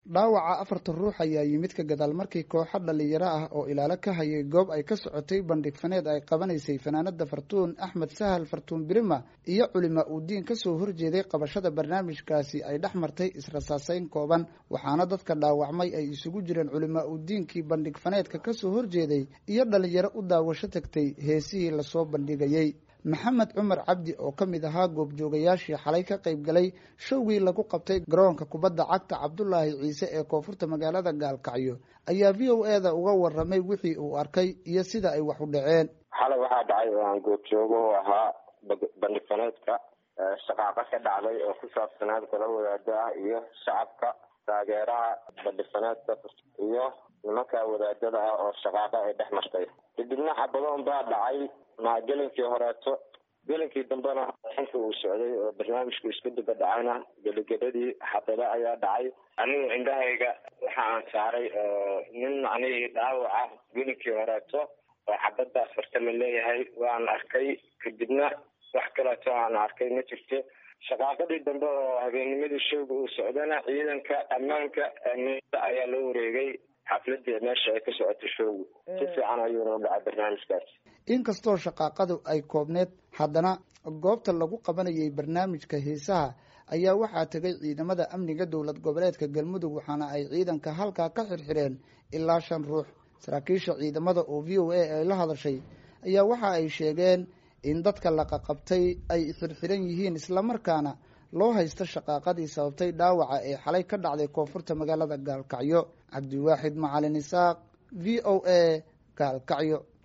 dhaawaca afartan ruux ayaa yimid ka gadaal markii kooxo dhalinyaro ah oo ilaalo ka hayay goob ay ka socotay bandhig faneed ay qabanaysay fanaanada fartuun axmed sahal fartuun birima iyo culima uu diin kasoo horjeeday qabashada barnaamijkaasi ay dhex martay israsaaseyn kooban waxaana dadka dhaawacmay ay isugu jireen culima uu diinkii bandhig faneedka kasoo horjeeday iyo dhalinyaro u daawasho tagtay heesihii lasoo bandhigayey maxamed cumar cabdi oo ka mid ahaa goobjoogayaashii xalay ka qayb galay showgii lagu qabtay garoonka kubadda cagta cabdulaahi ciise ee koonfurta magaalada gaalkacyo ayaa v o e da uga waramay wixii uu arkay iyo sida ay wax u dhaceen xalay waxaa dhacay oo aan goobjoogo u ahaa bandhig faneedka shaqaaqa ka dhacday oo ku saabsanaad kala wadaado ah iyo shacabka taageeraha bandhig faneedka iyo nimanka wadaadada ah oo shaqaaqa ay dhex martay kadibna xabadoon baa dhacay ma gelinkii horeeto gelinkii dambena xinka uu socday oo barnaamijku isku daba dhacayna geligedadii xabado ayaa dhacay anigu indhahayga waxa aan saaray oo nin macnihii dhaawaca gelinkii horeeto oo xabadaas horta la leeyahay waan arkay kadibna wax kaleeto aan arkay ma jirto shaqaaqadii dambe oo habeennimadii showga uu socdana ciidanka ammaanka amniada ayaa loo wareegay xafladii meesha ay ka socoto showgu si fiican ayuuna u dhacay barnaamijkaasi inkastoo shaqaaqadu ay koobneed haddana goobta lagu qabanayay barnaamijka heesaha ayaa waxaa tegay ciidamada amniga dowlad goboleedka galmudug waxaana ay ciidanka halkaa ka xirxireen ilaa shan ruux saraakiisha ciidamada oo v o a ay la hadashay ayaa waxa ay sheegeen in dadka laqaqabtay ay xirxiran yihiin islamarkaana loo haysto shaqaaqadii sababtay dhaawaca ee xalay ka dhacday koonfurta magaalada gaalkacyo cabdiwaaxid macalin isaaq v o a gaalkacyo